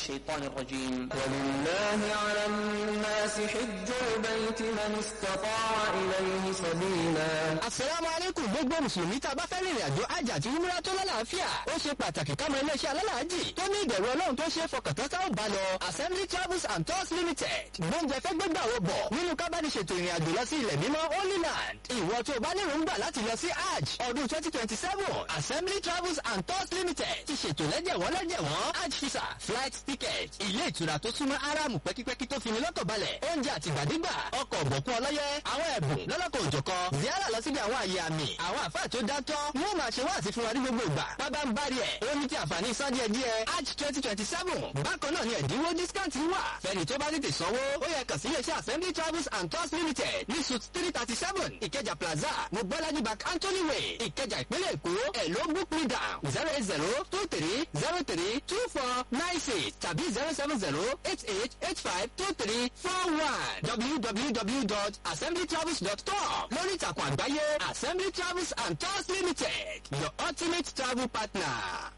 الشيطان الرجيم ولله على الناس حج البيت من استطاع إليه سبيلا asalaamu aleykum gbogbo mùsùlùmí tá a bá fẹ́ rìnrìn àjò àjà àti umra tó lálàáfíà ó ṣe pàtàkì ká mọ iléeṣẹ́ alálàájì tó ní ìbẹ̀rù ọlọ́run tó ṣe é fọkàntán tá ò bá lọ assembly travels and tours limited gbóúnjẹ fẹ́ gbégbà wo bọ̀ nínú ká bá ní ṣètò ìrìn àjò lọ sí ilẹ̀ mímọ́ holy land ìwọ tó o bá ní èròǹgbà láti lọ sí hajj ọdún twenty twenty seven assembly travels and tours limited ti ṣètò lẹ́jẹ̀wọ́n lẹ́jẹ̀wọ́n hajj visa flight ticket ilé ìtura tó súnmọ́ aráàmù pẹ́kípẹ́kí tó fini lọ́kàn balẹ̀ oúnjẹ àtìgbàdégbà ọkọ̀ ọ̀bọ̀kún ọlọ́yẹ àwọn ẹ̀bùn lọ́lọ́kọ̀ òjọ̀kọ ziara lọ síbi àwọn àyè àmì àwọn àfáà tó dátọ́ wọ́n máa ṣe wáàsí fún wa ní gbogbo ìgbà bábá ń bá rí ẹ̀ ó ní ti àǹfààní san díẹ̀ díẹ̀ hajj twenty twenty seven bákan náà ni ẹ̀dínwó discount wà fẹ́ni tó bá tètè sanwó ó yẹ kàn sí iléeṣẹ́ assembly travels and tours limited ní suit three thirty seven ìkẹjà plaza mobolaji bank anthony way ìkẹjà ìpínlẹ̀ èkó ẹ̀ ló book me down zero eight zero two three zero three two four nine six tàbí zero seven zero eight eight eight five two three four one www.assemblytravels.com lórí ìtàkùn àgbáyé assembly travels and tours limited your ultimate travel partner.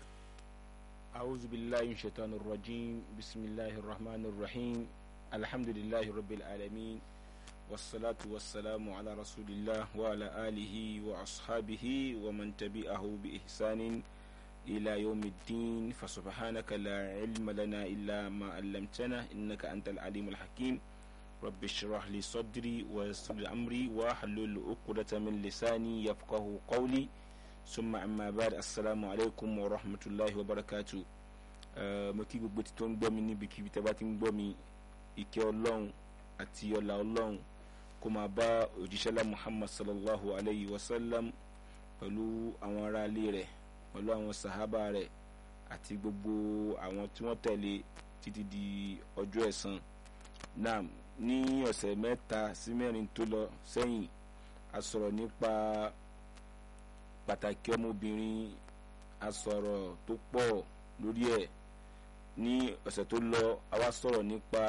أعوذ بالله من الشيطان الرجيم بسم الله الرحمن الرحيم الحمد لله رب العالمين والصلاة والسلام على رسول الله وعلى آله وأصحابه ومن تبعه بإحسان إلى يوم الدين فسبحانك لا علم لنا إلا ما علمتنا إنك أنت العليم الحكيم رب اشرح لي صدري ويسر لي أمري واحلل عقدة من لساني يفقه قولي summa amma ba'd assalamu alaikum wa rahmatulahi wa barakatu mo kí gbogbo tí tó ń gbọ́ mi níbikíbi tẹ́ bá ti ń gbọ́ mi ìkẹ́ ọlọ́run àti ọlá ọlọ́run kó máa bá òjíṣẹ́lá muhammad sallallahu alayhi wa sallam pẹ̀lú àwọn ará ilé rẹ̀ pẹ̀lú àwọn sàhábà rẹ̀ àti gbogbo àwọn tí wọ́n tẹ̀lé títí di ọjọ́ ẹ̀san náà ní ọ̀sẹ̀ mẹ́ta sí mẹ́rin tó lọ sẹ́yìn a sọ̀rọ̀ nípa pàtàkì ọmọbìnrin asọ̀rọ̀ tó pọ̀ lórí ẹ̀ ní ọ̀sẹ̀ tó lọ a wá sọ̀rọ̀ nípa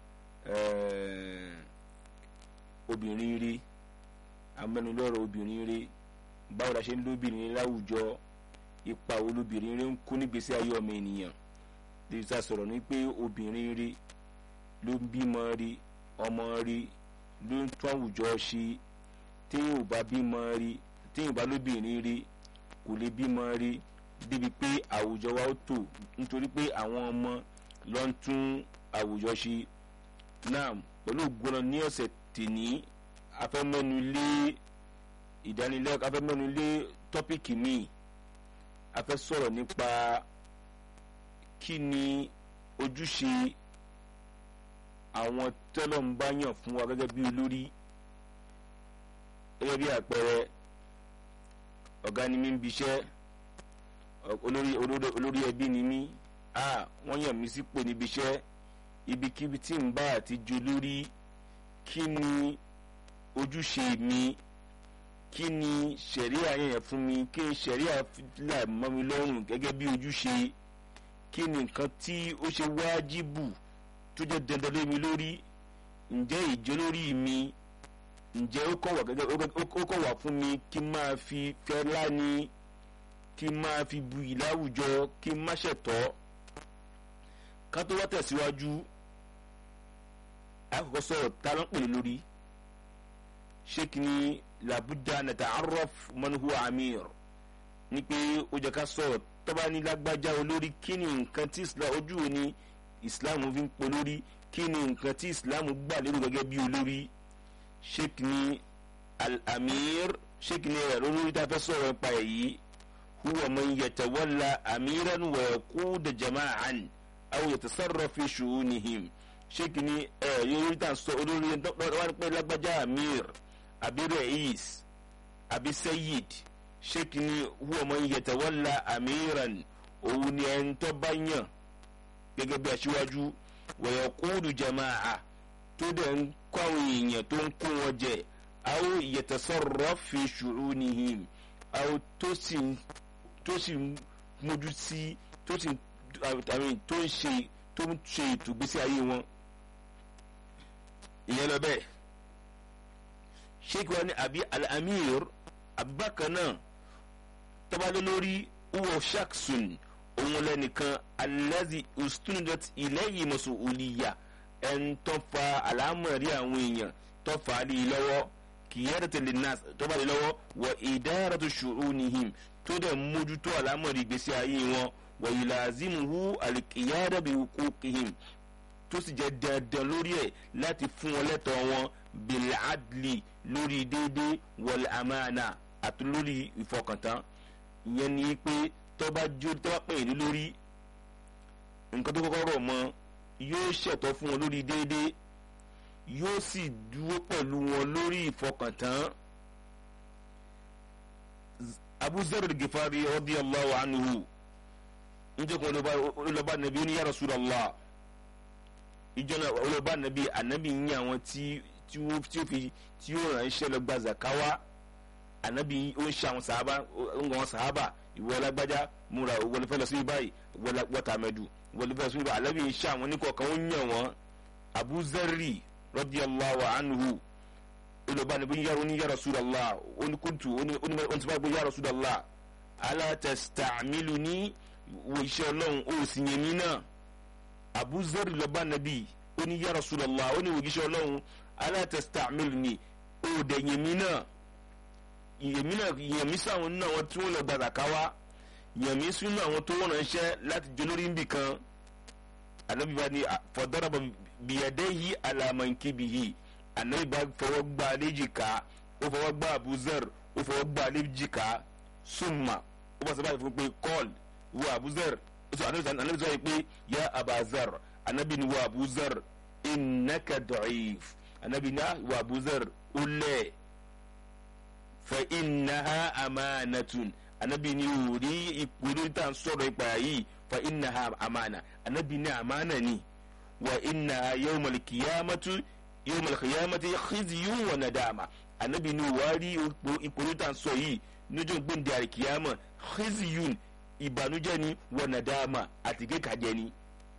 obìnrin rí amẹ́nulọ́rọ̀ obìnrin rí báwo la ṣe ń lóbìnrin láwùjọ ipa wo lóbìnrin rí ń kó nígbésí ayé ọmọ ènìyàn lèyí tá a sọ̀rọ̀ ní pé obìnrin rí ló ń bímọ rí ọmọ rí ló ń tún àwùjọ ṣe téèyàn ò bá bímọ rí téèyàn bá lóbìnrin rí kò lè bímọ rí débi pé àwùjọ wa ó tò nítorí pé àwọn ọmọ ló ń tún àwùjọ ṣe náà pẹ̀lú ògbóná ní ọ̀sẹ̀ tèní afẹ́mẹ́nu lé ìdánilẹ́kọ̀ọ́ afẹ́mẹ́nu lé tọ́pìkì míì afẹ́ sọ̀rọ̀ nípa kí ni ojúṣe àwọn tọ́lọ̀ ń bá yàn fún wa gẹ́gẹ́ bí olórí gẹ́gẹ́ bí àpẹẹrẹ ọ̀gá ni mí ń biṣẹ́ olórí olórí ẹbí ni mí a wọ́n yàn mí sípò níbi iṣẹ́ ibikíbi tí ń bá àti jo lórí kí ni ojúṣe mi kí ni ṣẹ̀ríà yẹn fún mi kí ni ṣẹ̀ríà là mọ́ mi lọ́rùn gẹ́gẹ́ bí ojúṣe kí ni nǹkan tí ó ṣe wájibù tó jẹ́ dandan lé mi lórí ǹjẹ́ ìjọ lórí mi ǹjẹ́ ó kọ̀ wá gẹ́gẹ́ ó kọ̀ wá fún mi kí n máa fi fẹ́ láni kí n máa fi bu ìláwùjọ kí n má ṣẹ̀tọ́ ká tó wá tẹ̀síwájú àkọ́kọ́ sọ̀rọ̀ ta ló ń pèlè lórí ṣé kí ni làbújá nàta arọ́f mọ́nuhu amir ní pé ó jẹ́ ká sọ̀rọ̀ tọ́ba ní lágbájá olórí kí ni nǹkan tí ojú wo ni islam fi ń polórí kí ni nǹkan tí islam gbà lérò gẹ́gẹ́ bí olórí sheikh ni al-amir sheikh ni ẹ̀rọ lórí tá a fẹ́ sọ̀rọ̀ nípa èyí huwa man yatawalla amiran wa yaquda jama'an aw yatasarrafu fi shu'unihim sheikh ni ẹ̀rọ lórí tá a sọ olórí wọn pé lágbájá amir àbí reis àbí sayyid sheikh ni huwa man yatawalla amiran òun ni ẹni tó bá yàn gẹ́gẹ́ bí aṣíwájú wa yaqudu jama'a tó dẹ̀ ń kọ́ àwọn èèyàn tó ń kó wọn jẹ aw yatasarraf fi shu'unihim aw tó sì tó sì mójú sí tó sì àmì tó ń ṣe tó ń ṣe ètò ìgbésí ayé wọn ìyẹn lọ bẹ́ẹ̀ sheikh wa ni abi al-amir abubakar náà tọ́balẹ̀ lórí uwo shaksun òun lẹ́nìkan alẹ́zì ustunidat ilayhi mas'uliyya ẹn tó fa àlámọ̀rí àwọn èèyàn tó fa á lé lọ́wọ́ qiyadati linnas tó bá lé lọ́wọ́ wa idaratu shu'unihim tó dẹ̀ mójútó àlámọ̀rí ìgbésí ayé wọn wa yulazimuhu al-qiyada bi huquqihim tó sì jẹ́ dandan lórí ẹ̀ láti fún wọn lẹ́tọ̀ọ́ wọn bil adli lórí déédéé wal amana àti lórí ìfọkàntán ìyẹn ni pé tó bá jó tó bá pè é lórí nǹkan tó kọ́kọ́ rọ̀ mọ́ yóò ṣẹ̀tọ́ fún wọn lórí déédéé yóò sì dúró pẹ̀lú wọn lórí ìfọkàntán. Abu Zar al-Ghifari radiyallahu anhu njẹ́ kó olùbá nàbí ó ní ya Rasulullah ìjọ náà olùbá nàbí ànábì ń yàn àwọn tí tí ó fi tí ó ràn iṣẹ́ lọ gba zakawa ànábì ó ń ṣe àwọn sàhábà ó ń gbọ́ wọn sàhábà ìwọ lágbájá múra wọlé fẹ́ lọ sí báyìí wọ́tà mẹ́dù wọlé fẹ́ lọ sí báyìí ànábì ń ṣe àwọn oníkọ̀ọ̀kan ó ń yàn wọ́n Abu Zarri radiyallahu anhu olùbá nàbí yàrá oní ya Rasulullah oníkùntù onímọ̀ ya Rasulullah ala tasta'miluni wo iṣẹ́ ọlọ́run ó sì yẹn mí náà Abu Zarri lọ́ba nàbí ó ní ya Rasulullah ó ní wo iṣẹ́ ọlọ́run ala tasta'miluni ó dẹ̀ yẹn mí náà yẹmí náà yẹmí sáwọn nínú àwọn tí wọn lọ gbàdà káwá yẹmí sínú àwọn tó wọn ránṣẹ́ láti jẹ lórí nbì kan anabi bá ní fọdọrọbọ bìyàdé yìí alamankibi yìí anabi bá fọwọ́ gbá léjìká ó fọwọ́ gbá abuzar ó fọwọ́ gbá léjìká summa ó bá sábà fún pé kọ́ọ̀l wo abuzar ó sọ anabi sọ pé ya abazar anabi ni wo abuzar innaka da'if anabi ni wo abuzar ó lẹ́ẹ̀ fa innaha amanatun anabi ni wuri ikuri ta sọ̀rọ̀ ipa yìí fa innaha amana anabi ni amana ni wa innaha yawmal qiyamati yawmal qiyamati khizyun wa nadama anabi ni wari ikuri ta sọ yìí níjọ́ gbẹ̀ndẹ̀ àríkìyàmọ̀ khizyun ìbànújẹ́ ni wa nadama àti kékàjẹ́ ni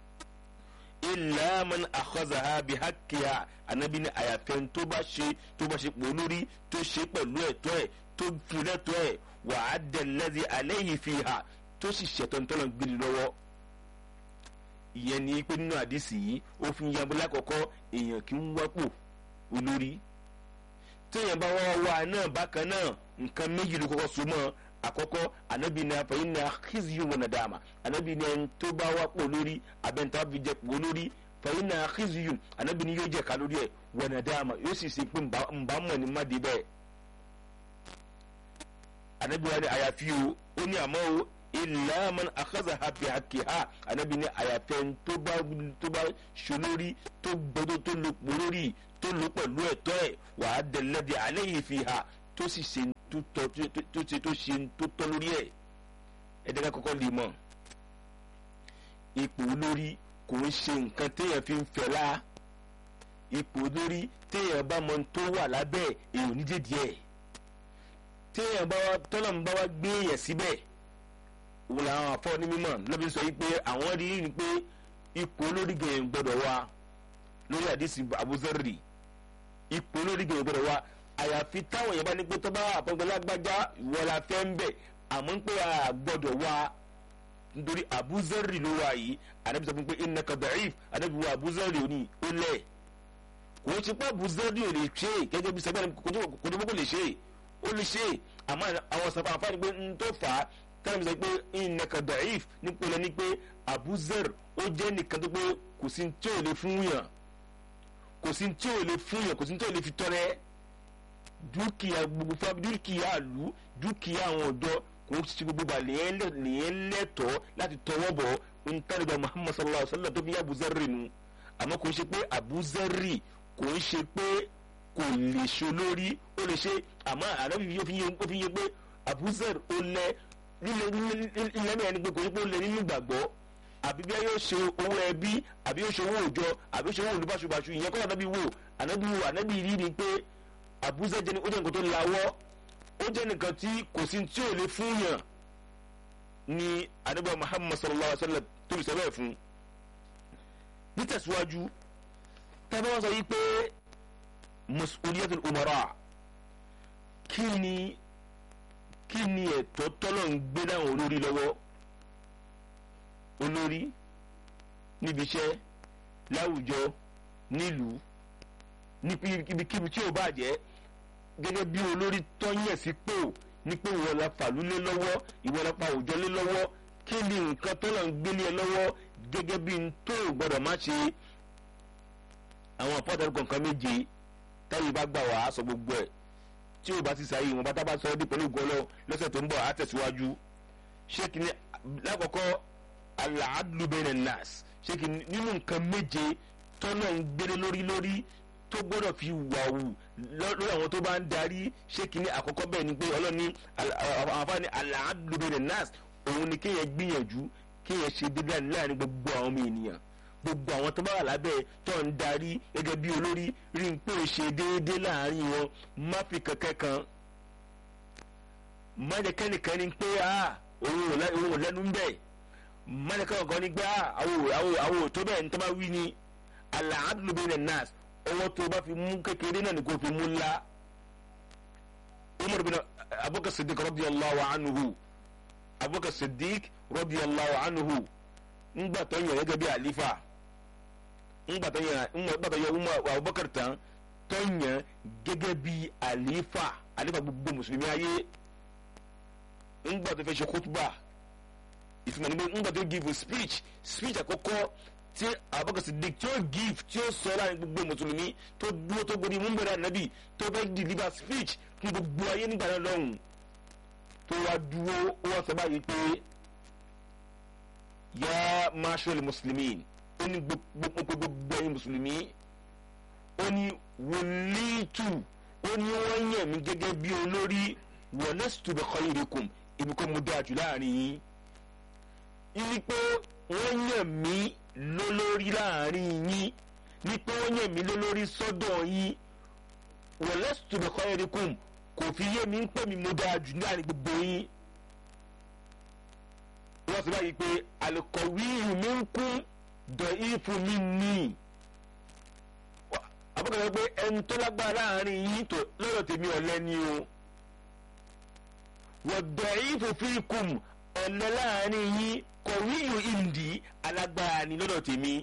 illa man akhazaha bi haqqiha anabi ni àyàfẹ́ tó bá ṣe tó bá ṣe pò lórí tó ṣe pẹ̀lú ẹ̀tọ́ ẹ̀ tó fún lẹ́tọ́ ẹ̀ wà á dẹ̀lẹ́dẹ̀ alayhi fiha tó sì ṣẹ̀tọ́ ntọ́nà gbìrì lọ́wọ́ ìyẹn ni pé nínú àdìsí yìí ó fi yan bọ́lá kọ̀kọ́ èèyàn kì í wápò olórí téèyàn bá wá wá náà bákan náà nǹkan méjì ló kọ́kọ́ so mọ́ àkọ́kọ́ anabi ní afẹ́yìn ní akíziyu wọn nàdàmà anabi ní ẹni tó bá wá pò lórí abẹ́ntà fi jẹ pò lórí fẹ́yìn ní akíziyu anabi ní yóò jẹ ká lórí ẹ̀ wọn nàdàmà yóò sì ṣe pé nbà mọ̀ ní má dé bẹ́ẹ̀. anabi wa ni àyàfi o ó ní àmọ́ o illa man akhadha hapi haki ha anabi ní àyàfẹ́ tó bá tó bá ṣo lórí tó gbọdọ̀ tó lò pò lórí tó lò pẹ̀lú ẹ̀tọ́ ẹ̀ wàá dẹ̀lẹ́dẹ̀ alayhi fiha tó sì ṣe tó tọ́ tó ṣe tó ṣe tó tọ́ lórí ẹ̀ ẹ̀dẹ́gà kọ́kọ́ lè mọ̀ ipò olórí kò ń ṣe nǹkan téèyàn fi ń fẹ́lá ipò olórí téèyàn bá mọ tó wà lábẹ́ èèyàn ní jèdí ẹ̀ téèyàn bá wá tọ́lọ̀ ń bá wá gbé èèyàn síbẹ̀ òun làwọn afọ́ ní mímọ̀ lọ́bí sọ yìí pé àwọn rí ni pé ipò olórí gẹ̀yìn gbọ́dọ̀ wá lórí àdìsí abuzarri ipò olórí gẹ̀yìn gbọ́dọ̀ wá àyàfi táwọn èèyàn bá ní pé tó bá àpọ́ngbẹ́lágbájá ìwọlá fẹ́ ń bẹ̀ àmọ́ ń pé a gbọ́dọ̀ wá nítorí abuzari ló wà yìí anabi sọ fún pé innaka da'if anabi wo abuzari òní ó lẹ̀ kò ń ṣe pé abuzari ò lè ṣe gẹ́gẹ́ bí sẹ́gbẹ́ kò tó kó lè ṣe ó lè ṣe àmọ́ àwọn sọ̀rọ̀ àǹfààní pé ń tó fà á táwọn sọ pé innaka da'if nípìnlẹ̀ ní pé abuzari ó jẹ́ nìkan tó pé kò sí tí ò lè fún yàn kò sí tí ò lè fún yàn kò sí tí ò lè fi tọrẹ dúkìá gbogbo fún dúkìá àlù dúkìá àwọn ọ̀dọ́ kò ń ṣe gbogbo àlèyé lẹ́tọ̀ọ́ láti tọwọ́ bọ̀ ń tàlẹ́gbà muhammad sallallahu alayhi wa sallam tó fi yá abuzarri nu àmọ́ kò ń ṣe pé abuzarri kò ń ṣe pé kò lè ṣe olórí ó lè ṣe àmọ́ ànábì yóò fi yé pé abuzar ó lẹ ilẹ̀ mẹ́rin ni pé kò ń ṣe pé ó lẹ nínú ìgbàgbọ́ àbí bí a yóò ṣe owó ẹbí àbí yóò ṣe owó òjọ àbí yóò ṣe owó olùbáṣubàṣu ìyẹn kọ́ ànábì wò ànábì wò ànábì rí ni pé àbúzá jẹ́ ó jẹ́ nǹkan tó lawọ́ ó jẹ́ nǹkan tí kò sí tí ò lè fún yàn ní ànábì Muhammad sallallahu alaihi wa sallam tó lè sẹ́bẹ̀ fún. nítẹ̀síwájú tábà wọ́n sọ yìí pé mas'uliyatul umara kí ni kí ni ẹ̀tọ́ tọ́lọ̀ ń gbé dáhùn olórí lọ́wọ́ olórí níbi iṣẹ́ láwùjọ nílùú níbikíbi tí ò bá jẹ́ gẹ́gẹ́ bí olórí tọ́yẹ̀ sípò ní pé ìwọ la fàlúlé lọ́wọ́ ìwọ la pa òjò lé lọ́wọ́ kí ni nǹkan tó lọ́n gbélé ẹ lọ́wọ́ gẹ́gẹ́ bí n tó gbọ́dọ̀ má ṣe àwọn àpọ́tàlù kọ̀ọ̀kan méje táyé bá gbà wá sọ gbogbo ẹ̀ tí ò bá ti sàyè wọn bá tá bá sọ ọ́ dé pẹ̀lú ìgbọ́lọ́ lọ́sẹ̀ tó ń bọ̀ á tẹ̀síwájú ṣé kí ni lákọ̀ọ́kọ́ alaadlu bẹ́ẹ̀ nas ṣé kí nínú nǹkan méje tọ́nà ń gbére lórí lórí tó gbọ́dọ̀ fi wàwù lórí àwọn tó bá ń darí ṣé kí ni àkọ́kọ́ bẹ́ẹ̀ ni pé ọlọ́ni àwọn afáàní alaadlu bẹ́ẹ̀ nas òun ni kéèyàn gbìyànjú kéèyàn ṣe dédé láàrin gbogbo àwọn ọmọ ènìyàn gbogbo àwọn tó bá wà lábẹ́ tó ń darí gẹ́gẹ́ bí olórí rí n pé ṣe déédéé láàrin wọn má fi kankan kan má jẹ́ kẹ́nìkan ní pé òun ò lẹ́nu ń bẹ̀ má jẹ́ kẹ́nìkan ní pé àwọn ò tó bẹ́ẹ̀ ní tó bá wí ni alaadlu bẹ́ẹ̀ nas ọwọ́ tó bá fi mú kékeré náà ni kò fi mú ńlá Umar bin Abubakar Siddiq radiyallahu anhu Abubakar Siddiq radiyallahu anhu ńgbà tó yàn gẹ́gẹ́ bí àlífà ńgbà tó yàn ńgbà tó yàn Umar Abubakar tán tó yàn gẹ́gẹ́ bí àlífà àlífà gbogbo mùsùlùmí ayé ńgbà tó fẹ́ ṣe kútùbà ìtumọ̀ níbi ńgbà tó give speech speech àkọ́kọ́ tí Abubakar Siddiq tí ó give tí ó sọ láàrin gbogbo mùsùlùmí tó dúró tó gbóni múmbẹ̀rẹ̀ ànábì tó fẹ́ deliver speech fún gbogbo ayé nígbà náà lọ́hùn tó wá dúró ó wá sọ báyìí pé yá máṣọ́lì mùsùlùmí ó ní gbogbo ẹ̀yin mùsùlùmí ó ní wòlíìtù ó ní wọ́n yàn mí gẹ́gẹ́ bí olórí walastu bi khayrikum èmi kò mú dáa jù láàrin yín ní pé wọ́n yàn mí lólórí láàrin yín ní pé wọ́n yàn mí lólórí sọ́dọ̀ yín walastu bi khayrikum kò fi yé mi ń pè mí mú dáa jù láàrin gbogbo yín wọ́n sọ báyìí pé alikọ̀wé mi ń kún dọ̀ ìfún mi ní. àbúkọ̀ pé ẹni tó lágbára láàrin yín tó lọ́dọ̀ tèmi ọ̀lẹ ni o. wọ́n dọ̀ ìfún fi kùm ọ̀lẹ láàrin yín kọ̀wé ìlú ìndí alágbára ni lọ́dọ̀ tèmi.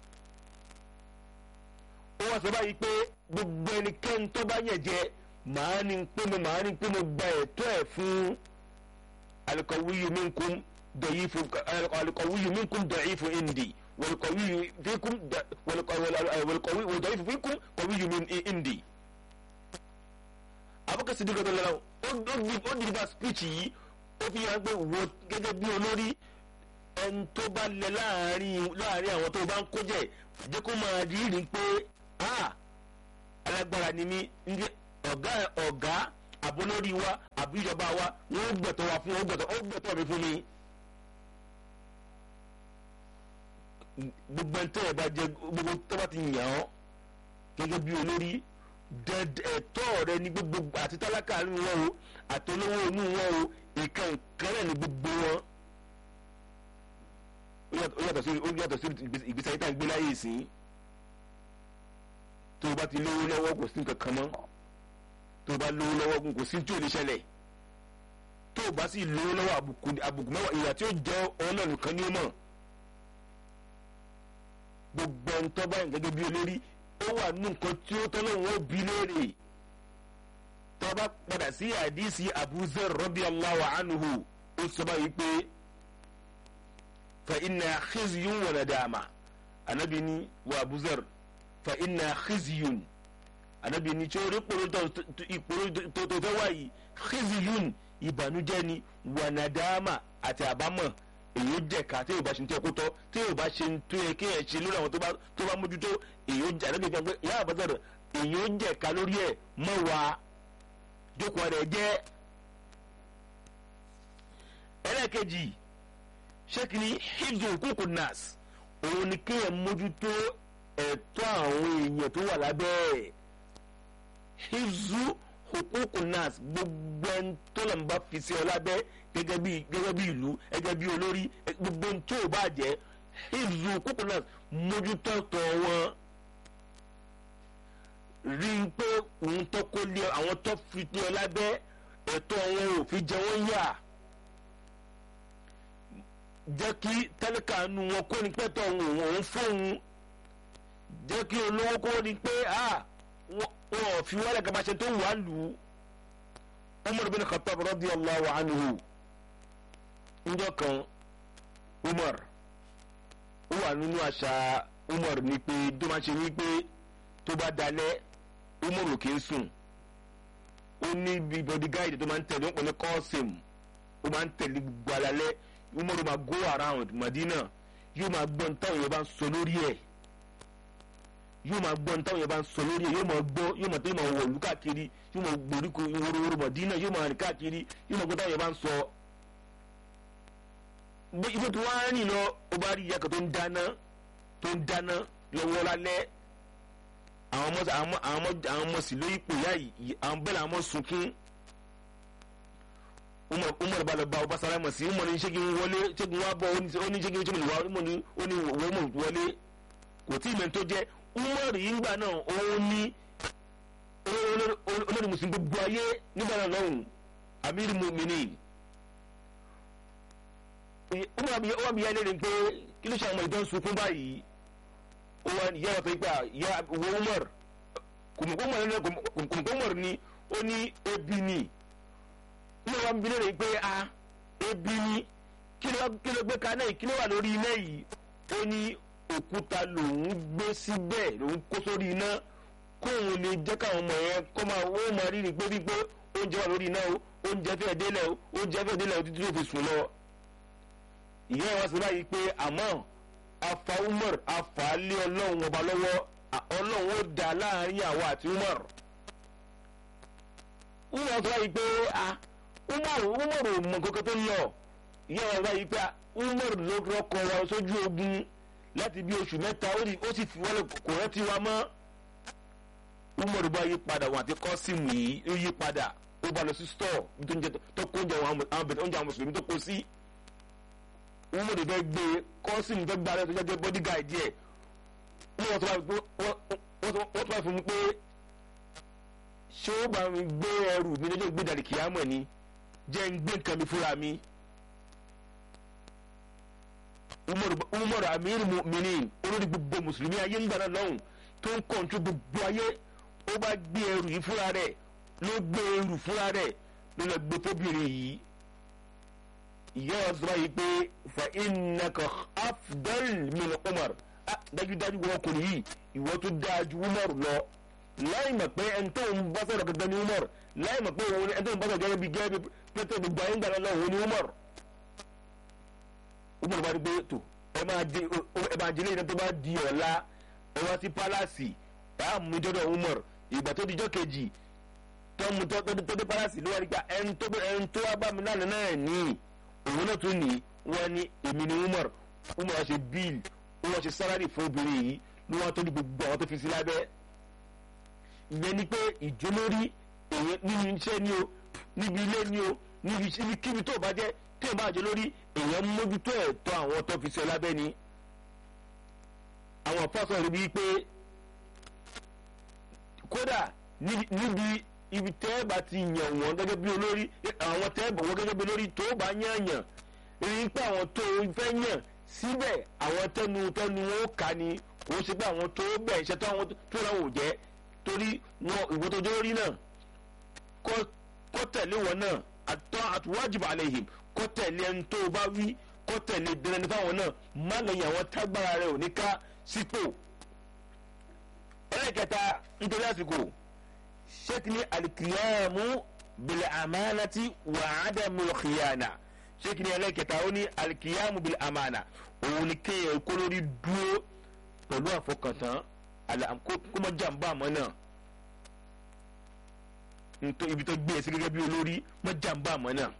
wọ́n sọ báyìí pé gbogbo ẹnikẹ́ni tó bá yẹ̀ jẹ màá ní pé mo màá ní pé mo gba ẹ̀tọ́ ẹ̀ fún alikọ̀wé mi ń kún. ضعيف القوي منكم ضعيف عندي والقوي فيكم والقوي والضعيف فيكم قوي من عندي abúkẹ́ sí dìgbà tó lọ́la ó dìgbà speech yìí ó fi hàn pé wo gẹ́gẹ́ bí olórí ẹni tó bá lẹ láàrin láàrin àwọn tó bá ń kó jẹ jẹ́ kó máa rí rí pé alágbára ni mí ọ̀gá ọ̀gá àbólórí wa àbí ìjọba wa wọ́n gbẹ̀tọ̀ wa fún wọn gbẹ̀tọ̀ mi fún mi. gbogbo ẹntẹ́ ẹ̀ bá jẹ gbogbo tó bá ti yàn ọ́ gẹ́gẹ́ bí olórí ẹ̀tọ́ rẹ ní gbogbo àti tálákà nínú wọn o àti olówó inú wọn o ìkan ìkànnì ní gbogbo wọn. ó yàtọ̀ sí ó yàtọ̀ sí ìgbésí ayé tá à ń gbé láyé ìsìn tó o bá ti lówó lọ́wọ́ kò sí nǹkan kan mọ́ tó o bá lówó lọ́wọ́ kò sí tí ò lè ṣẹlẹ̀ tó o bá sì lówó lọ́wọ́ àbùkù mẹ́wàá ìyà tí ó jẹ́ ọlọ́run kan ní ó mọ̀ gbogbo ntọ́ báyìí gẹ́gẹ́ bí olórí ó wà nínú nǹkan tí ó tọ́lọ́ wọn bí léèrè tó bá padà sí àdìsí Abu Zar radiyallahu anhu ó sọ báyìí pé fa inna khizyun wa nadama anabi ni wa Abu Zar fa inna khizyun anabi ni tí ó rí ìpòrò tó tó fẹ́ wáyìí khizyun ìbànújẹ́ ni wa nadama àti àbámọ̀ èyí ó jẹ̀ka tí yóò bá ṣe ń tẹ́ kó tọ́ tí yóò bá ṣe ń tó yẹ kí ẹ̀ ṣe lórí àwọn tó bá mójútó èyí ó jẹ́ àdébí gbọ́n pé ìyá àbọ̀sọ̀rọ̀ èyí ó jẹ̀ka lórí ẹ̀ mọ́ wa jókòó rẹ̀ jẹ́. ẹlẹ́ẹ̀kejì ṣé kí ni hibzu kúkú nas òun ni kí ẹ̀ mójútó ẹ̀tọ́ àwọn èèyàn tó wà lábẹ́ ẹ̀ hibzu hukuku nas gbogbo ẹni tó lọ́n bá fi sí ọ lábẹ́ gẹ́gẹ́ bí gẹ́gẹ́ bí ìlú gẹ́gẹ́ bí olórí gbogbo ẹni tó bá jẹ́ hibzu hukuku nas mójútó tọ̀ wọn rí i pé òun tó kó lé àwọn tó fi lé ọ lábẹ́ ẹ̀tọ́ wọn ò fi jẹ wọ́n yà jẹ́ kí tálíkà nu wọn kó ní pẹ́tọ́ òun òun fóun jẹ́ kí olówó kó ní pé wọn ò fi wọ́n lẹ́ka bá ṣe tó wà lù ú Umar bin Khattab radiyallahu anhu njọ́ kan Umar ó wà nínú àṣà Umar ní pé tó máa ṣe ní pé tó bá dalẹ̀ Umar ò kì í sùn ó ní bí bodyguard tó máa ń tẹ̀lé ó pè ní Qasim ó máa ń tẹ̀lé gbogbo alalẹ́ umaru máa go around madina yóò máa gbọ́ ntáwọn yẹn bá ń sọ lórí ẹ̀ yóò máa gbọ́ ntáwọn yẹn bá ń sọ lórí ẹ̀ yóò máa gbọ́ yóò máa tó yóò máa wọ̀lú káàkiri yóò máa gbòríko ìwòròwòrò madina yóò máa rìn káàkiri yóò máa gbọ́ ntáwọn yẹn bá ń sọ. ibi tí wọ́n á rìn lọ ó bá rí ìyàkọ̀ tó ń dáná tó ń dáná lọ́wọ́ lálẹ́ àwọn ọmọ àwọn ọmọ sì lóyún ipò yá yìí àwọn bẹ́ẹ̀ làwọn ọmọ sunkún umar umar bá lọ bá ọba sálámà sí umar ní ṣégi wọlé ṣégi wá bọ ó ní ṣégi ṣégi wá umar ní ó ní wọ́n wọlé kò tí ì mẹ́ni tó jẹ́ umar yìí ńgbà náà òun ní olórí mùsùlùmí gbogbo ayé nígbà náà lọ́hùn amir mu'minin umar bí wọ́n bí yá lẹ́rìí pé kí ló ṣe àwọn ìdán sunkún báyìí ó wà yá wà pé gbà yá wo umar kùmùkùmù umar ni ó ní ebi ni ní wọn bí lóore pé a ebi ni kí ló gbé kaná yìí kí ló wà lórí iná yìí ó ní òkúta lòún gbé síbẹ̀ lòún kó sórí iná kóun lè jẹ́ káwọn ọmọ yẹn kọ́ máa ó máa rí ni pé wípé oúnjẹ wà lórí iná o oúnjẹ fẹ́ẹ́ délẹ̀ o oúnjẹ fẹ́ẹ́ délẹ̀ o títí tó fi sùn lọ. ìyá ẹ̀ wá sí báyìí pé àmọ́ afa Umar afa lé ọlọ́run ọba lọ́wọ́ ọlọ́run ó dá láàrin àwa àti Umar. Umar sọ báyìí pé a umar umar ò mọ kankan tó ń lọ ìyá wa báyìí pé umar ló rọkọ wa sójú ogun láti bí oṣù mẹ́ta ó sì fi wọlé kò rántí wa mọ́ umar bá yí padà wọn àti kọ́sìmù yìí ó yí padà ó bá lọ sí stọọ tó kó oúnjẹ àwọn oúnjẹ àwọn mùsùlùmí tó kó sí umar fẹ́ gbé kọ́sìmù fẹ́ gbá lẹ́sọ̀ jẹ́ bodyguard yẹ wọ́n tún bá fún mi pé ṣé ó bá mi gbé ẹrù mi lọ́jọ́ gbé dàrí kìámọ̀ ni jẹ́ ń gbé nǹkan mi fúnra mi. umar amir mu'minin olórí gbogbo mùsùlùmí ayé ń gbàdá lọ́hùn tó ń kọ̀ǹtú gbogbo ayé ó bá gbé ẹrù yìí fúnra rẹ̀ ló gbé ẹrù fúnra rẹ̀ ló lọ gbé fóbìnrin yìí. ìyá wa sọ báyìí pé fa innaka afdal min umar dájúdájú wọn kò ní yìí ìwọ tó dáa ju umar lọ láì mọ̀ pé ẹni tó ń bá sọ̀rọ̀ gẹ́gẹ́ ní umar láì mọ̀ pé òun ẹni tó ń bá sọ̀rọ̀ gẹ́gẹ́ bí gẹ́gẹ́ bí pété gbogbo ayé ń gbàdá lọ òun ní umar umar bá rí pé tó ẹ máa di ẹ máa di lẹ́yìn tó bá di ọ̀la ẹ wá sí pálásì ẹ á mú dọ́dọ̀ umar ìgbà tó dijọ́ kejì tó mú tó dé pálásì ló wá rí pé ẹni tó ẹni tó wá bá mi lánàá náà ní òun náà tún ní wọ́n ní èmi ní umar umar wá ṣe bíìlì wọ́n ṣe sálárì fún obìnrin yìí ló wá tó ní gbogbo àwọn tó fi sí lábẹ́ ìyẹn ni pé ìjólórí èyàn nínú iṣẹ́ ni o níbi ilé ni o níbi kíbi tó bá jẹ́ tí o bá jẹ́ lórí èyàn mójútó ẹ̀tọ́ àwọn tó fi ṣe lábẹ́ ni. àwọn fásitì rí bíi pé kódà níbi ibi tẹ́ẹ̀bà ti yàn wọ́n gẹ́gẹ́ bí olórí àwọn tẹ́ẹ̀bà wọ́n gẹ́gẹ́ bí olórí tó bá yàn yàn rí pé àwọn tó fẹ́ yàn síbẹ̀ àwọn tẹnu tẹnu wọn ó kà ní kò sí pé àwọn tó bẹ̀ iṣẹ́ tó àwọn tó ráwọ̀ jẹ́ torí wọn ìwọ tó jẹ́ orí náà kọ́ tẹ̀lé wọn náà àtọ́ àtúwájìbà àlehìm kọ́ tẹ̀lé ẹni tó bá wí kọ́ tẹ̀lé dẹrẹni fáwọn náà má lẹ́yìn àwọn tágbára rẹ̀ ò ní ká sípò. ẹlẹ́kẹta nítorí àsìkò ṣéèkì ní alikiyamu bìlẹ̀ àmàlàtì wà ádámù khiyana ṣéèkì ní ẹlẹ́kẹta ó ní alikiyamu bìlẹ̀ àmàlà òun ni kéèyàn kó lórí dúró pẹ̀lú àfọkàntán kó má jàǹbá àmọ́ náà ibi tó gbé ẹsẹ gẹ́gẹ́ bí olórí má jàǹbá àmọ́ náà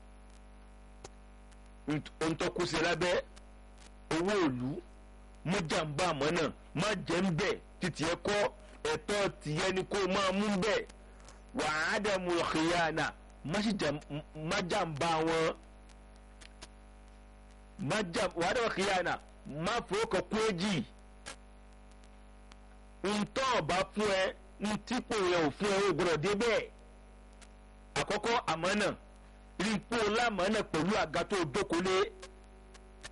ohun tó kó sí lábẹ́ owó òlu má jàǹbá àmọ́ náà má jẹ́ ń bẹ̀ títí ẹ kọ́ ẹ̀tọ́ tìyẹ ni kó máa mú bẹ̀ wàá dẹ̀mu khiyana má jàǹbá wọn wàá dẹ̀mu khiyana má fowó kan kú èjì ntọ́ ọba fún ẹ ntípò yẹn ò fún ẹ ó gbọdọ̀ dé bẹ́ẹ̀ àkọ́kọ́ àmọ́nà rí ipò lámọ́nà pẹ̀lú àga tó dókòlé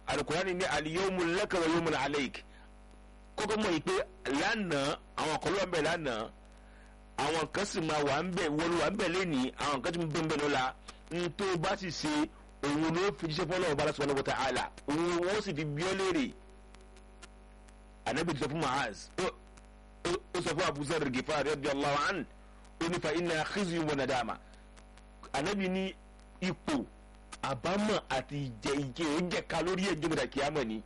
alukurani ní aliyomu laka wa yomu aleik kókó mọ̀ yìí pé lánàá àwọn kan ló wà ń bẹ̀ lánàá àwọn kan sì máa wà ń bẹ̀ wọlé wà ń bẹ̀ lẹ́nìí àwọn kan tí mo bẹ̀ ń bẹ̀ lọ́la ntó bá sì ṣe òun ló fi jíṣẹ́ fọlọ́ ọba aláṣọ ọlọ́wọ́ ta'ala òun wọ́n sì fi bí ọ́ léèrè anabi sọ fún Mu'az ó sọ fún Abu Zarr Ghifari radiyallahu anhu ó ní fa inna khizyun wa nadama anabi ní ipò àbámọ̀ àti ìjẹ ìjẹ ìjẹka lórí ẹjọ́ mẹ́ta kìámọ̀ ni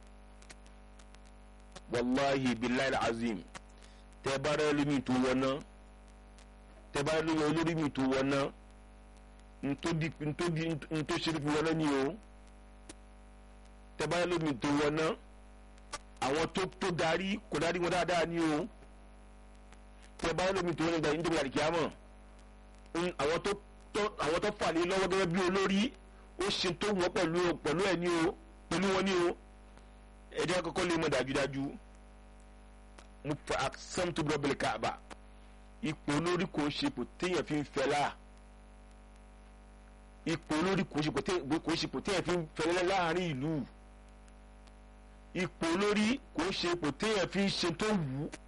wàláhi billahi azim tẹ bá rẹ lómi tó wọná tẹ bá rẹ lómi olórí mi tó wọná ntòdì ntòdì ntòsírí fi wọná ni o tẹ bá rẹ lómi tó wọná àwọn tó tó darí kò darí wọn dáadáa ni o tẹ bá rẹ lómi tó wọná ìgbà yìí kìámọ̀ àwọn tó tó àwọn tó fà lé lọ́wọ́ gẹ́gẹ́ bí olórí ó ṣe tó wọ́n pẹ̀lú pẹ̀lú ẹ̀ ní o pẹ̀lú wọn ní o ẹ̀jẹ̀ kọ́kọ́ lè mọ̀ dájúdájú mo fa àṣàm tó gbọ́ bẹ̀rẹ̀ káàbà ipò olórí kò ṣe ipò téèyàn fi ń fẹ́ láà ipò olórí kò ṣe ipò téèyàn fi ń fẹ́ láàrin ìlú ipò olórí kò ṣe ipò téèyàn fi ń ṣe tó wù ú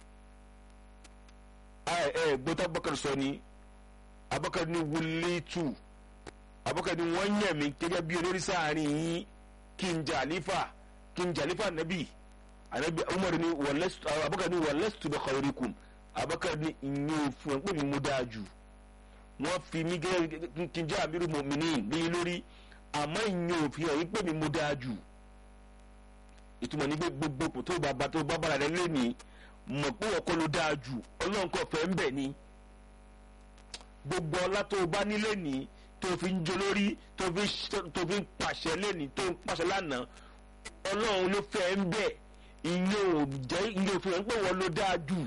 ẹ ẹ gbọ́dọ̀ bọ́kàrẹ̀ sọ ni abakar ni wulitu abakar ni wọ́n yàn mí gẹ́gẹ́ bí olórí sáàrin yín kí n jà àlífà kí n jà àlífà nàbì anabi umar ni walastu abakar ni walastu bi khayrikum abakar ni ìyẹn òfin ẹ̀ pé mi mú dáa jù wọ́n fi mí gẹ́gẹ́ kí n jà amiru mu'minin ní lórí àmọ́ ìyẹn òfin ẹ̀ pé mi mú dáa jù ìtumọ̀ ní gbogbo tó bá bá tó bá bára rẹ lé ní mọ̀ pé wọ́n kọ́ ló dáa jù ọlọ́run kọ́ fẹ́ ń bẹ̀ ni gbogbo ọlá tó o bá nílé ní tó fi ń jolórí tó fi tó fi ń pàṣẹ lẹ́ni tó ń pàṣẹ lánàá ọlọ́run ló fẹ́ ń bẹ̀ ìyẹn ò jẹ́ ìyẹn ò fi hàn pé wọ́n ló dáa jù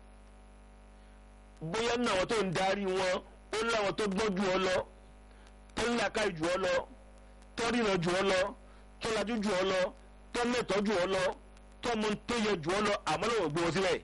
bóyá náà àwọn tó ń darí wọn ó láwọn tó gbọ́n jù ọ lọ tó ń làkà jù ọ lọ tó ríran jù ọ lọ tó lajú jù ọ lọ tó mẹ́tọ́ jù ọ lọ tó mọ tó yẹ jù ọ lọ àmọ́ lọ́wọ́ gbé wọn sílẹ̀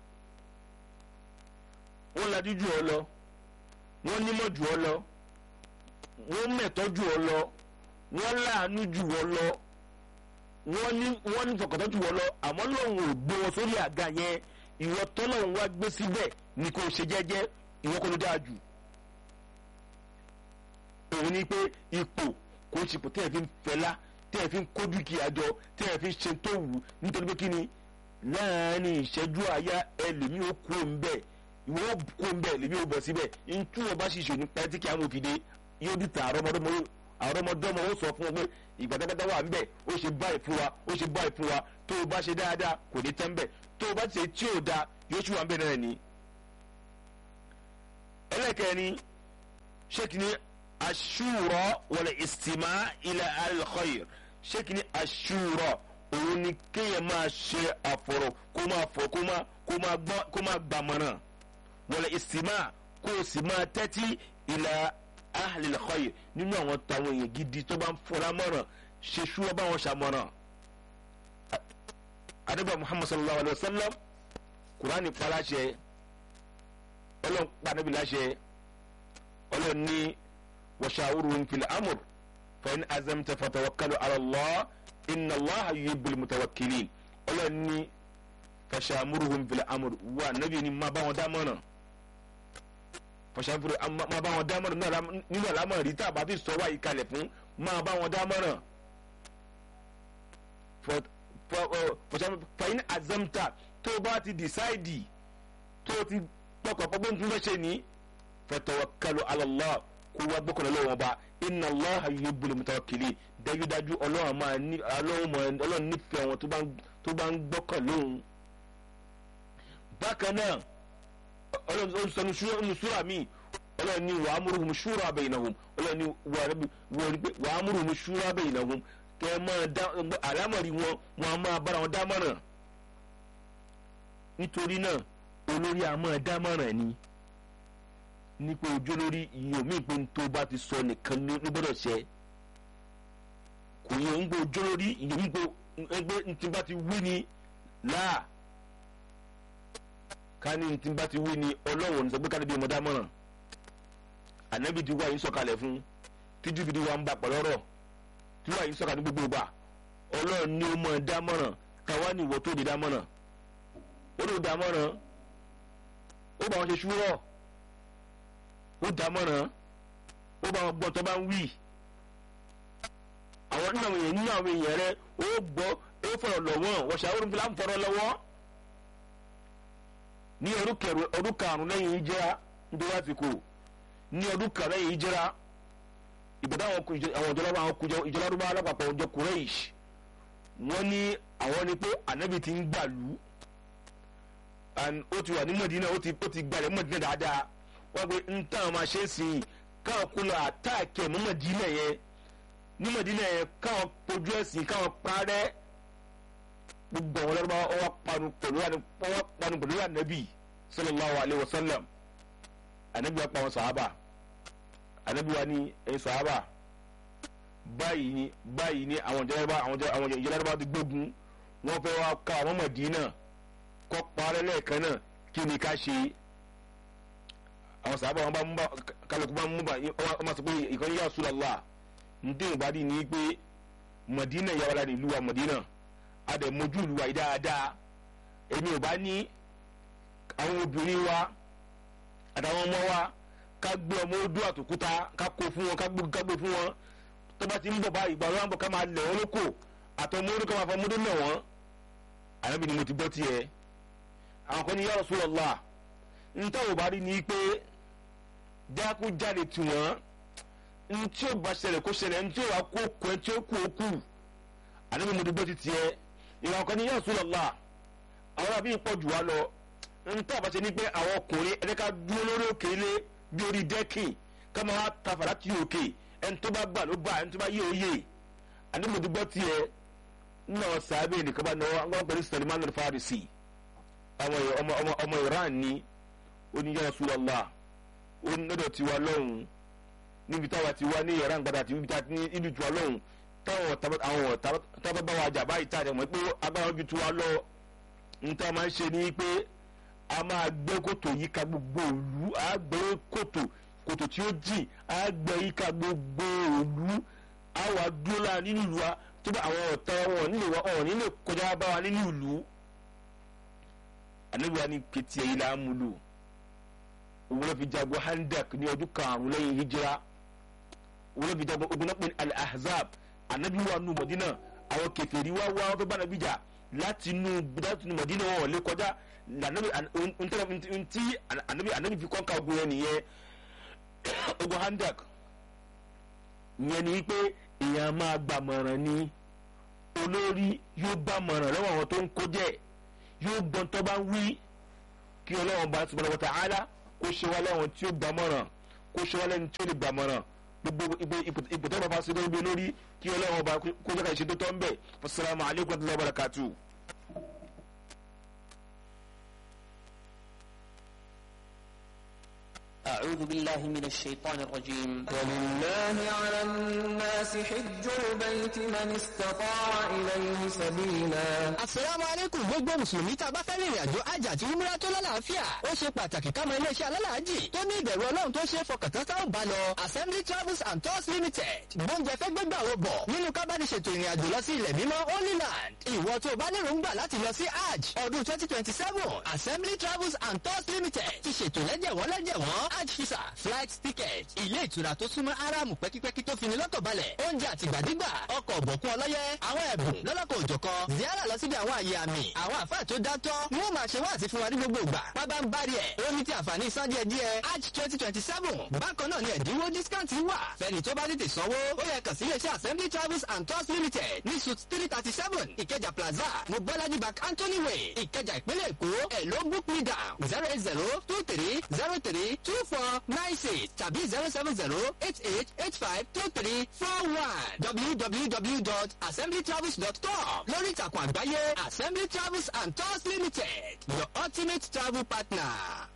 wọ́n lajú jù ọ lọ wọ́n nímọ̀ jù ọ lọ wọ́n mẹ̀tọ́ jù ọ lọ wọ́n láàánú jù ọ lọ wọ́n ní wọ́n ní fọkàntán jù ọ lọ àmọ́ lọ́hùn ò gbé wọn sórí àga yẹn ìwọ tọ́lọ́hùn wá gbé síbẹ̀ ni kò ṣe jẹ́jẹ́ ìwọ kò ló dáa jù òun ni pé ipò kò ṣe ipò tẹ́ẹ̀ fi ń fẹ́lá tẹ́ẹ̀ fi ń kó dúkìá jọ tẹ́ẹ̀ fi ń ṣe tó wù nítorí pé kí ni láàárín ìṣẹ́jú àyá ẹlòmíì ó kú òun bẹ́ẹ̀ ìwọ kó ń bẹ lèmi ò bọ̀ síbẹ̀ ntú wọn bá ṣiṣẹ́ ní pẹ́ẹ́tì kí àwọn òfìdé yóò di ta àrọ́mọdọ́mọ àrọ́mọdọ́mọ ó sọ fún wọn pé ìgbàdágbàdá wà ń bẹ̀ ó ṣe báyìí fún wa ó ṣe báyìí fún wa tó o bá ṣe dáadáa kò ní tán bẹ̀ tó o bá ṣe tí ò da yóò ṣì wà ń bẹ̀ náà ni. ẹlẹ́kẹ̀rin ṣéèkì ní aṣúrọ̀ wọlé ìsìmá ilẹ̀ al-khayr ṣéèkì ní aṣúrọ̀ òun ni kéèyàn máa ṣe àfọ̀rọ̀ kó máa fọ̀ kó máa gbàmọ̀ràn wọlé ìsìmá kó o sì máa tẹ́tí ilà ahlil khayr nínú àwọn táwọn èèyàn gidi tó bá ń fọlá mọ̀ràn ṣe ṣúwọ́ báwọn ṣàmọ̀ràn. adébà muhammad sallallahu alayhi wa sallam kuraani paláṣẹ ọlọ́run pàdébí láṣẹ ọlọ́run ní washawuruhum fil amr fa in azamta fatawakkalu ala Allah inna Allah yuhibbul mutawakkilin ọlọ́run ní fashamuruhum fil amr wa nabi ni ma bá wọn dá mọ̀ràn fọṣàfúrò máa bá wọn dámọ̀ràn nínú àlámọ̀ rí tá a bá fi sọ wáyé kalẹ̀ fún máa bá wọn dámọ̀ràn fọṣàfúrò azamta tó o bá ti dìsáìdì tó o ti pọkàn pọgbọ́n tún fẹ́ ṣe ní fatawakkalu ala Allah kó wá gbọ́kànlá lọ́wọ́ bá inna Allaha yuhibbul mutawakkilin dájúdájú ọlọ́run máa ní ọlọ́run nífẹ̀ẹ́ wọn tó bá ń gbọ́kàn lóhun. bákan náà ọlọ́run sọ ní súra mi ọlọ́run ní wàá múruhùn ṣúra bainahum ọlọ́run ní wàá múruhùn ṣúra bainahum kẹ́ ẹ máa dá àlámọ̀rí wọn wọn a máa bára wọn dámọ̀ràn nítorí náà olórí a máa dámọ̀ràn ni nípa ojú lórí ìyómi pé tó bá ti sọ nìkan ló gbọ́dọ̀ ṣe kò yẹ ń gbọ́ ojú lórí ìyómi pé ẹgbẹ́ ntí bá ti wí ni láà kání tí n bá ti wí ni ọlọ́wọ̀n sọ pé ká níbi ọmọdé amọ̀ràn ànábì ti wá yín sọ̀kalẹ̀ fún tíjú bìí wa ń bá pẹ̀lú ọ̀rọ̀ tí wá yín sọ̀kalẹ̀ ní gbogbo gbà ọlọ́run ní ó mọ̀ dámọ̀ràn táwa ní ìwọ tó di dámọ̀ràn ó ló dámọ̀ràn ó bá wọn ṣe ṣúrọ̀ ó dámọ̀ràn ó bá wọn gbọ́ tó bá ń wí àwọn nínú àwọn èèyàn nínú àwọn èèyàn rẹ ó gbọ́ ó fọ̀rọ̀ lọ́wọ́ wọ́n ṣàwọn fúlà ń fọ̀rọ̀ lọ́wọ́ ní ọdún karùn-ún lẹ́yìn ìjẹ́ra nítorí àsìkò ní ọdún karùn-ún lẹ́yìn ìjẹ́ra ìbàdàn àwọn ìjọba àwọn kùjọ ìjọba arúgbó alápapọ̀ ọjọ́ Quraysh wọ́n ní àwọn ni pé ànábì ti ń gbàlú ó ti wà ní Mọ̀dínà ó ti gbalẹ̀ Mọ̀dínà dáadáa wọ́n pe ń tàn máa ṣe é sí i káwọn kó lọ àtàkì ẹ̀ mọ́ Mọ̀dínà yẹn ní Mọ̀dínà yẹn káwọn pojú ẹ̀sìn káwọn parẹ́ gbogbo àwọn ọlọ́run wọn wá panu pẹ̀lú wọn panu pẹ̀lú ànábì sallallahu alayhi wa sallam ànábì wa pa wọn sàhábà ànábì wa ní ẹ̀yin sàhábà báyìí ni báyìí ni àwọn ìjọba àwọn ìjọba ti gbógun wọn fẹ́ wá ká àwọn Mọ̀dínà kọ́ parẹ́ lẹ́ẹ̀kan náà kí ni ká ṣe àwọn sàhábà wọn bá mú bá kálukú bá mú bá wọn máa sọ pé ìkànnì yà Rasulullah ntẹ́ ìbádìí ni pé Mọ̀dínà yàrá la ní ìlú wa Mọ̀dínà adẹ̀mójú ìlú wa yìí dáadáa èmi ò bá ní àwọn obìnrin wa àtàwọn ọmọ wa ká gbé ọmọ odó àtòkúta ká kó fún wọn ká gbé fún wọn tó bá ti ń bọ̀ bá ìgbà wọn bọ̀ ká máa lẹ̀ wọ́n lóko àtọmọ odó ká máa fọ ọmọdé lẹ̀ wọ́n ànábì ni mo ti gbọ́ tiẹ̀ àwọn kan ní ya Rasulullah ntẹ́ ò bá rí ni pé dákú jáde tù wọ́n ntí ò bá ṣẹlẹ̀ kó ṣẹlẹ̀ ntí ò wá kó kó ẹ tí ó kú ó kú ànábì mo ti gbọ́ ti tiẹ̀ ìwà ọkọ ní ya Rasulullah àwọn àbí pọ̀ jù wá lọ ntọ́ àbáṣe ní pé àwọn ọkùnrin ẹni ká dúró lórí òkè ilé bí orí dẹ́kì ká máa wá ta fàlà tí òkè ẹni tó bá gbà ló gbà ẹni tó bá yé oyè àní mo ti gbọ́ tiẹ̀ náà sábẹ́ nìkan bá náwó àwọn pẹ̀lú Salman al-Farisi ọmọ Iran ní oní ya Rasulullah ó ní lọ́dọ̀ tiwa lọ́hùn níbi táwa ti wá ní Iran gbadà àti níbi ìlú tiwa lọ́hùn táwọn àwọn tábà bá wa jà báyìí tá a dẹ̀ mọ̀ pé agbára ojú tiwa lọ níta máa ń ṣe ni pé a máa gbẹ́ kòtò yíká gbogbo òlu a gbẹ́ kòtò kòtò tí ó jìn a gbẹ́ yíká gbogbo òlu a wà dúró lára nínú ìlú wa tó bá àwọn ọ̀tá wọn nílé wa ọ̀hún nílé kọjá bá wa nínú ìlú ànábi wa ní kétí ẹ̀yìn là ń múlò òun ló fi jagun handak ní ọdún karùn-ún lẹ́yìn hijira òun ló fi jagun ogun náà pé ní al-ahzab ànábi wa nù mọ̀dínà àwọn kèfèrí wa wá wọn fẹ́ bá nàbí jà láti inú láti inú mọ̀dínà wọn ò lè kọjá anabi ntí anabi anabi fi kọ́ka ogun yẹn nìyẹn ogun handak yẹn ni pé èèyàn máa gbàmọ̀ràn ni olórí yóò gbàmọ̀ràn lọ́wọ́ àwọn tó ń kó jẹ́ yóò gbọ́n tó bá ń wí kí ọlọ́wọ́n bá subhanahu wa ta'ala kó ṣe wá lẹ́wọ̀n tí ó gbàmọ̀ràn kó ṣe wá lẹ́ni tí ó lè gbàmọ̀ràn gbogbo ipò tó bá fa sí lórí lórí kí ọlọ́wọ́n bá kó jẹ́ ká ṣe tó tọ́ ń bẹ̀ assalamu alaikum wa rahmatullahi wa barakatuh. أعوذ بالله من الشيطان الرجيم ولله على الناس حج البيت من استطاع إليه سبيلا asalaamu aleykum gbogbo mùsùlùmí tá a bá fẹ́ rìnrìn àjò àjà àti umra tó lálàáfíà ó ṣe pàtàkì ká mọ iléeṣẹ́ alálàájì tó ní ìbẹ̀rù ọlọ́run tó ṣe é fọkàntán tá ò bá lọ assembly travels and tours limited gbóúnjẹ fẹ́ gbégbà wo bọ̀ nínú kábàdìṣètò ìrìn àjò lọ sí ilẹ̀ mímọ́ holy land ìwọ tó o bá lérò ń gbà láti lọ sí hajj ọdún twenty twenty seven assembly travels and tours limited ti ṣètò lẹ́jẹ̀wọ́n lẹ́jẹ̀wọ́n hajj visa flight ticket ilé ìtura tó súnmọ́ aráàmù pẹ́kípẹ́kí tó fini lọ́kàn balẹ̀ oúnjẹ àtìgbàdégbà ọkọ̀ ọ̀bọ̀kún ọlọ́yẹ àwọn ẹ̀bùn lọ́lọ́kọ̀ òjọ̀kan ziara lọ síbi àwọn àyè àmì àwọn àfáà tó dátọ́ ni wọ́n máa ṣe wá àti fún wa ní gbogbo ìgbà pábá ń bari ẹ̀ ó ní ti àǹfààní san díẹ̀ díẹ̀ hajj twenty twenty seven bákan náà ni ẹ̀dínwó discount wà fẹ́ni tó bá tètè sanwó ó yẹ kàn sí iléeṣẹ́ assembly travels and tours limited ní suit three thirty seven ìkẹjà plaza mobolaji bank anthony way ìkẹjà ìpínlẹ̀ èkó ẹ̀ ló book me down zero eight zero two three zero three two four nine six tàbí zero seven zero eight eight eight five two three four one www.assemblytravels.com lórí ìtàkùn àgbáyé assembly travels and tours limited your ultimate travel partner.